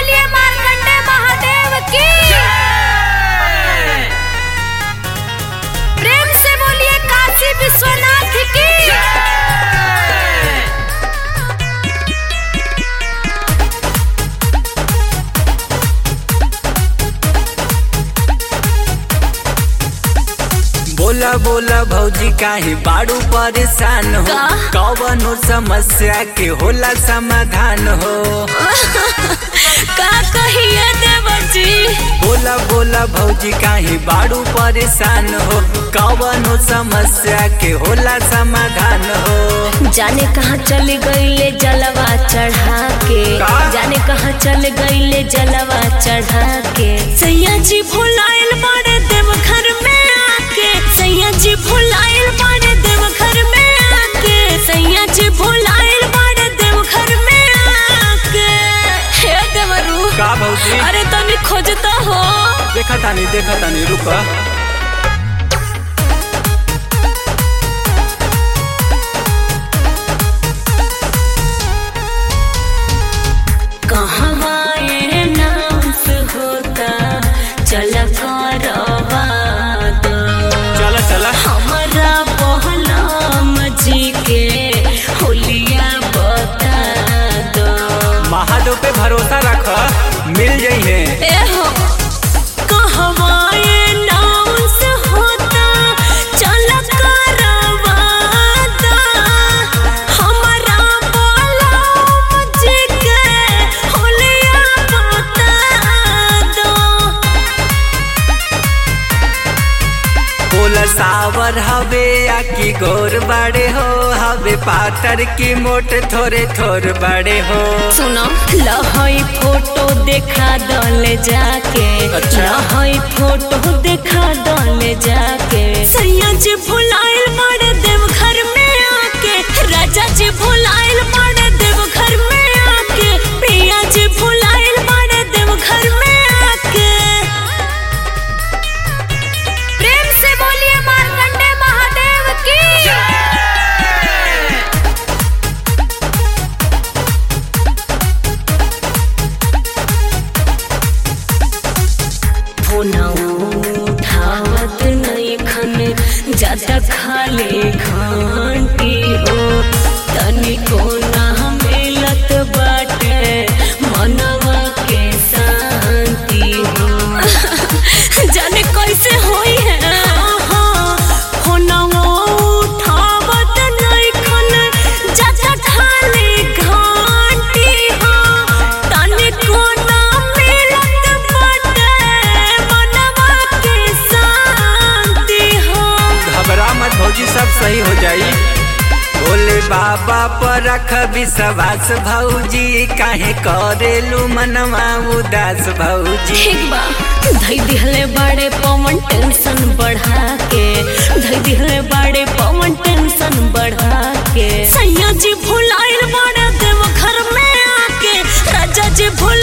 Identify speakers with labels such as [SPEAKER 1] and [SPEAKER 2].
[SPEAKER 1] बोलिए मार्कंडे महादेव की प्रेम से बोलिए काशी विश्वनाथ की
[SPEAKER 2] बोला बोला भौजी काहे बाड़ू परेशान हो
[SPEAKER 1] का?
[SPEAKER 2] कवनो समस्या के होला समाधान हो
[SPEAKER 1] का कहिए देवर जी
[SPEAKER 2] बोला बोला भौजी काहे बाड़ू परेशान हो कवनो समस्या के होला समाधान हो
[SPEAKER 1] जाने कहाँ चल गईले जलवा चढ़ा के
[SPEAKER 2] का?
[SPEAKER 1] जाने कहाँ चल गईले जलवा चढ़ा के सैया जी भुलाइल बाड़े देव घर में आके सैया जी भुलाइल बाड़े देव घर में आके सैया जी भुलाइल बाड़े देव घर में आके हे देवरू
[SPEAKER 2] का भौजी
[SPEAKER 1] अरे तनी खोजता हो
[SPEAKER 2] देखा तानी देखा तानी रुका
[SPEAKER 1] कहवा ये नास होता चल करवा दो
[SPEAKER 2] चला चला
[SPEAKER 1] हमारा बहलाम जी के होलिया बता दो
[SPEAKER 2] महादेव पे भरोसा रख मिल जाइए
[SPEAKER 1] ए हो कहवा ये नास होता चल करवा दो हमारा बहलाम जी के होलिया बता दो
[SPEAKER 2] बोला सावर हवे या की गोर बड़े हो हवे पातर की मोट थोड़े थोर बड़े हो
[SPEAKER 1] सुनो लहई फोटो देखा दले जाके
[SPEAKER 2] अच्छा।
[SPEAKER 1] लहई फोटो देखा दले जाके सैया जी भुलाइल मारे देव घर में आके राजा जी भुलाइल मारे देव घर में आके प्रिया जी भुलाइल मारे देव घर में आके प्रेम से बोलिए मार्कंडे महादेव की उठावत नहीं खन ज्यादा खाले घंटी हो तनिको ना मिलत बाटे मनवा के शांति हो जाने कैसे होई है फोनवा उठावत नहीं खन ज्यादा खाले घंटी हो तनिको ना मिलत बाटे मनवा के शांति हो
[SPEAKER 2] घबरा मत भौजी सब सही हो जाई भोले बाबा पर रख विश्वास भौजी काहे करेलू मनवा उदास भौजी
[SPEAKER 1] ठीक बा धई दिहले बड़े पवन टेंशन बढ़ा के धई दिहले बड़े पवन टेंशन बढ़ा के सैया जी भुलाइल बड़े देव घर में आके राजा जी भुल